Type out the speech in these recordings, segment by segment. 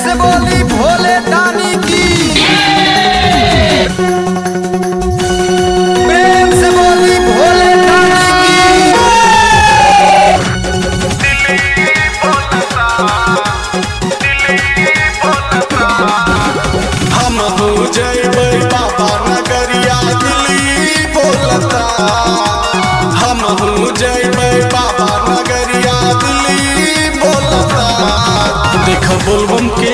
से बोली भोले दानी की प्रेम से बोली भोले दानी की हम हो जैबै बाबा नगरिया दिल्ली बोलता हम हो जैबै बाबा नगरिया दिल्ली बोलता देख बोलबम के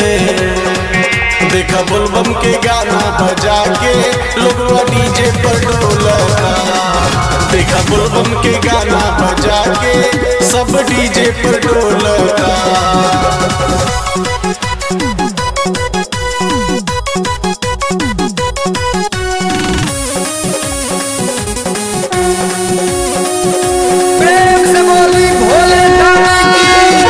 देख बोलबम के गाना बजा के लोगवा डीजे पर डोलता देख बोलबम के गाना बजा के सब डीजे पर डोलता प्रेम से बोली भोले दानी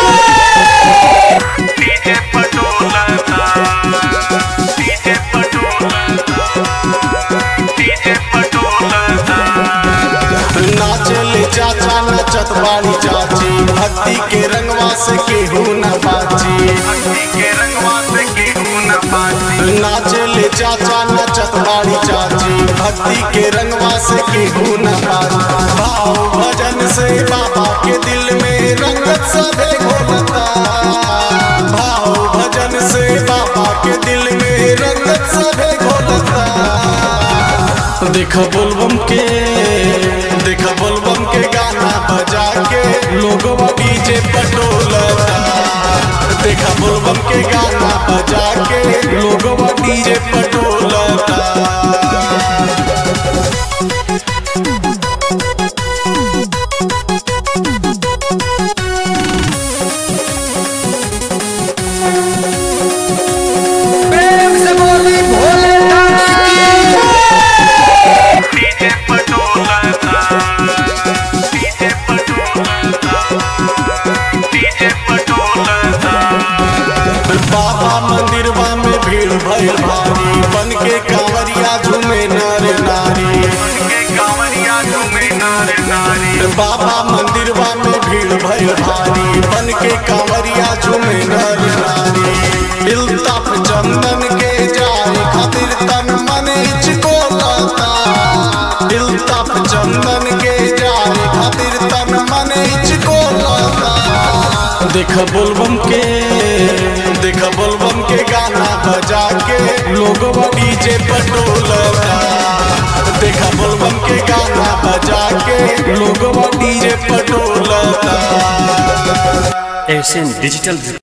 की डीजे पटोलता डीजे पटोलता डीजे पटोलता नाचले चाचा नचत बाड़ी चाची भक्ति के रंगवा से केहू न बाची भक्ति के रंगवा से केहू न बाजी नाचले चाचा नचत बाड़ी चाची भक्ति के रंगवा से केहू न बाची भाव भजन से बाबा के दिल में रंगत सभे घोलता भाव भजन से बाबा के दिल में रंगत सभे घोलता देख बोलबम के देख बोलबम के गाना बजा के लोगवा डीजे पटोलता देख बोलबम के गाना बजा के लोगवा डीजे पटोलता प्रेम से बोली भोले दानी की डीजे पटोलता डीजे पटोलता डीजे पटोलता बाबा मंदिरवा में भीड़ भइल भारी बन के कांवरिया झूमे नर नारी के कांवरिया झूमे नार नारी बाबा मंदिरवा में भीड़ भइल भारी बन के कांवरिया झूमे नर नारी इल्ताफ चंदन के जाए खातिर तन मन हिचको लता इल्ताफ चंदन के जाए खातिर तन मन हिचको लता देख बोलबम के देख बोलबम के गाना बजा के लोगवा डीजे पटोलता देख बोलबम के गाना बजा के लोगवा डीजे पटोलता एशियन डिजिटल